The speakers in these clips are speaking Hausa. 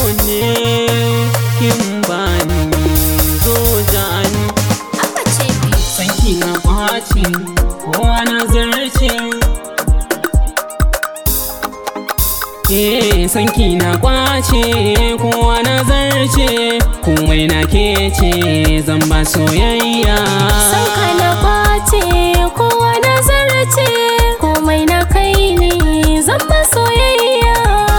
ne kin bani zo jani Abba ce bi. sanki na kwace kowa na zarce Eh sanki na kwace kowa na zarce komai na kece zan ba soyayya Sanka na kwace kowa na zarce komai na kai ne zan ba soyayya.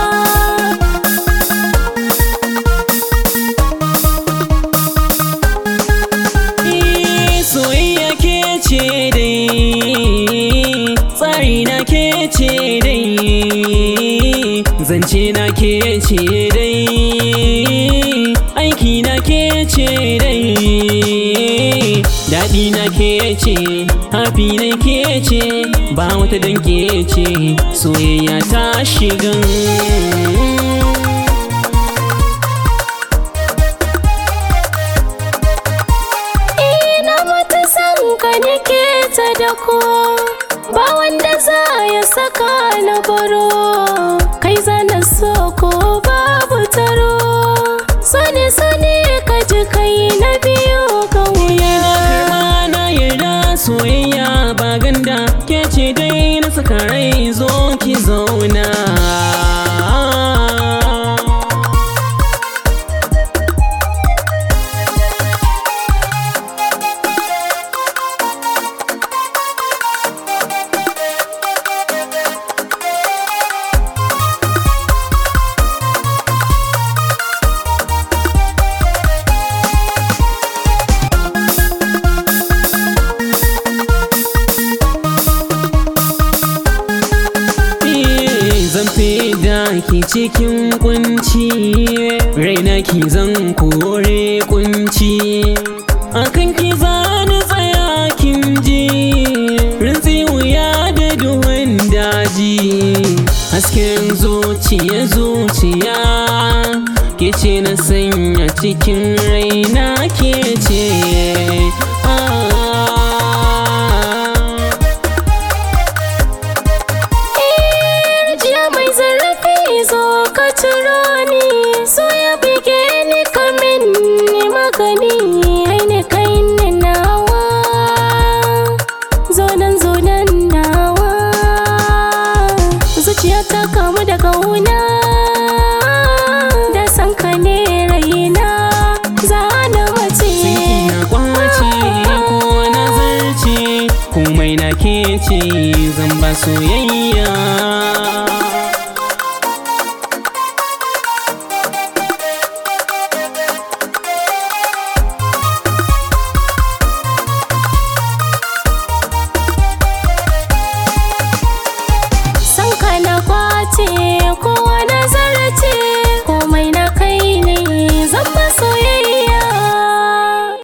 Eh, soyayya ke ce dai tsari na ke ce dai zance na ke ce dai aiki na ke ce dai daɗi na ke ce hafi na ke ce ba wata dan ke ce soyayya ta shigan Ina mata san ka nake ta da ko ba wanda za ya saka na baro kai zana so ko babu taro sani sani ka ji kai na biyu ka wuya karma na yarda soyayya ba ganda ke ce dai na saka rai zo ki zauna Eh, zan da ki cikin kunci raina ki zan kore kunci akan ki zani tsaya kin ji rintsi wuya da duhun daji hasken zuciya zuciya ke ce na sanya cikin raina ke ce ah. Jiya mai zarafi zo ka ciro ni so ya bige ni kamin ni magani kai ne kai ne nawa zo nan zo nan nawa zuciya ta kamu da kauna da san ka ne raina za na mace Sinki na kwace ko na zarce komai na ke ce zan ba soyayya